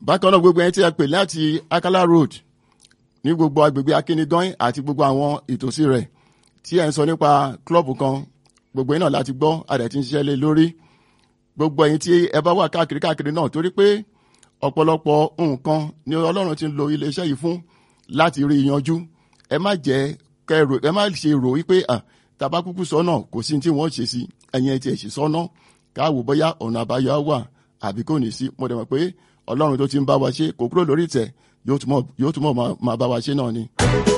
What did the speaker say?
bákan náà gbogbo ẹni tí a pè láti akala road ní gbogbo agbègbè akínigan àti gbogbo àwọn ìtòsí rẹ̀ tí ẹ̀ ń sọ nípa klọ́ọ̀bù kan gbogbo yín náà láti gbọ́ adẹ̀ tí ń ṣiṣẹ́ lé lórí gbogbo ẹ̀yin tí ẹ bá wà káàkiri káàkiri náà torí pé ọ̀pọ̀lọpọ̀ nǹkan ni ọlọ́run ti ń lo iléeṣẹ́ yìí fún láti rí yanjú ẹ má jẹ́ kẹrò ẹ má ṣe rò wípé tabakúkú sọ́nà kò sí tí wọ́n ṣe sí ẹ̀yin ẹ̀ tiẹ̀ sì sọ́nà káwò bóyá ọ̀nà àbáyọ wà àbí kò ní sí mo dẹ̀ mọ̀ pé ọlọ́run tó ti ń bá wa ṣe kò kúrò lórí ìtẹ̀ yóò túmọ̀ máa bá wa ṣe náà ni.